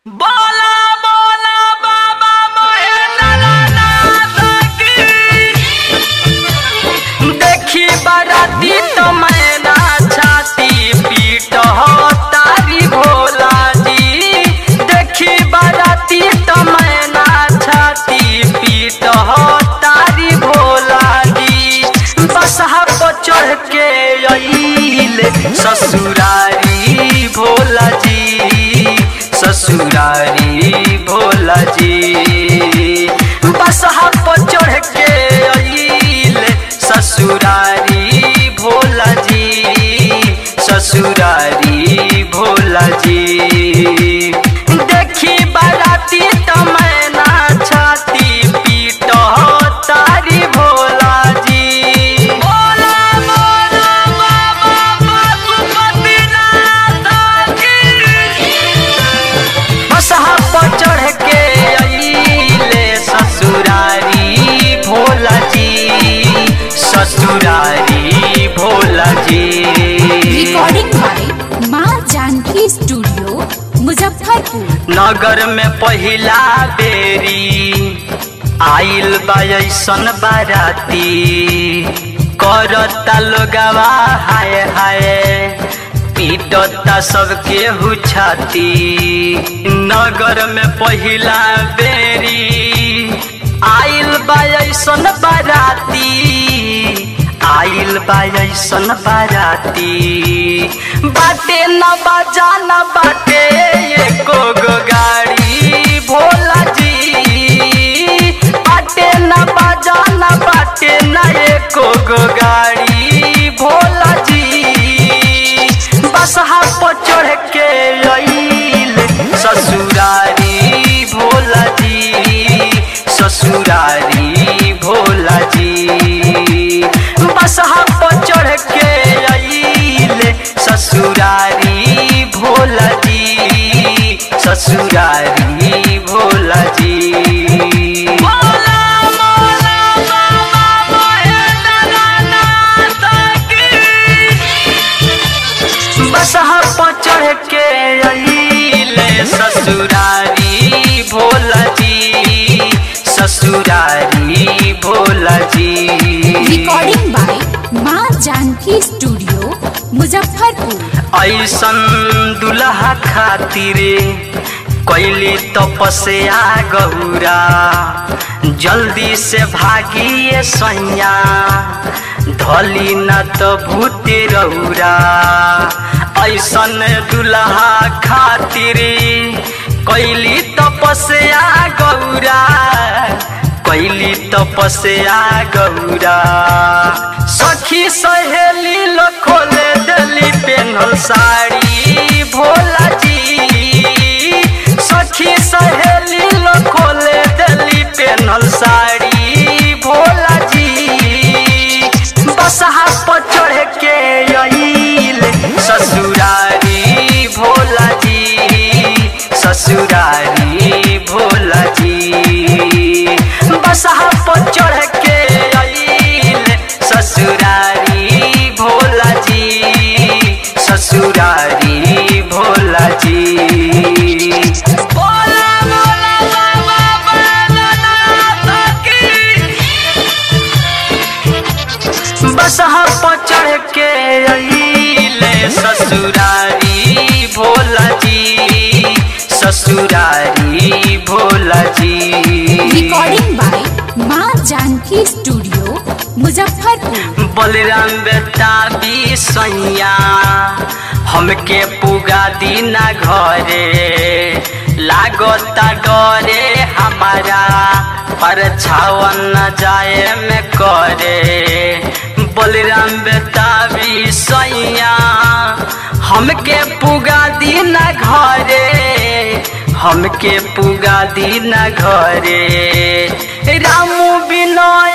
बोला बोला बाबा महेंद्रनाथ की देखी बाराती तो मैना छाती पीट हो तारी भोला जी देखी बाराती तो मैना छाती पीट हो तारी भोला जी बसहा पर चढ़ के अइले ससुरारी भोला जी ससुरारी भोला जी बसहा पर चढ़ के अइले ससुरारी भोला जी ससुरारी भोला जी देखी बाराती तो मैना छाती पीट तारी भोला जी बोला बोला बाबा पशुपतिनाथ की बसहा पर चढ़ के अइले ससुरारी भोला जी ससुरारी भोला जी रिकॉर्डिंग बाय माँ जानकी स्टूडियो मुजफ्फरपुर नगर में पहिला बेरी आइल बा ऐसन बाराती करता लोगवा हाय हाय पीटता सबके हुछाती नगर में पहिला बेरी आइल बा ऐसन बाराती आइल बा ऐसन बाराती बाटे न बाजा न बाटे एको गो गाड़ी भोला जी बाटे न बाजा न बाटे न एको गो गाड़ी भोला जी बसहा पर चढ़ के अइल ससुरारी भोला जी ससुरारी भोला जी बसहा पर चढ़ के अइल ससुरारी भोला जी ससुरारी भोला जी भोला भोला बाबा महेंद्रनाथ की बसहा पर चढ़ के अइले ससुरारी भोला जी ससुरारी भोला जी रिकॉर्डिंग बाय माँ जानकी स्टूडियो मुजफ्फरपुर ऐसन दुल्हा खातिर कैली तपस्या गौरा जल्दी से भागिए सैया धली न तो भूत रौरा ऐसन दुल्हा खातिर कैली तपस्या गौरा कैली तपस्या गौरा सखी सहेली लो खोले दली पेन्हल साड़ी भोला जी सखी सहेली लो खोले दली पेन्हल साड़ी भोला जी बसहा पर चढ़ के अइल ससुरारी भोला जी ससुरारी भोला जी बसहा पर चढ़ के अइल ससुरारी भोला जी ससुरारी भोला जी बोला बोला बाबा बैद्यनाथ की बसहा पर चढ़ के अइले ससुरारी भोला जी ससुरारी भोला जी रिकॉर्डिंग बाय माँ जानकी स्टूडियो मुजफ्फरपुर बलराम बेटा भी सैया हमके पुगा दीना घरे लागता डरे हमारा पर छावन न जाए में करे बलराम बेटा भी सैया हमके पुगा दीना घरे हमके पुगा दीना घरे रामू बिनय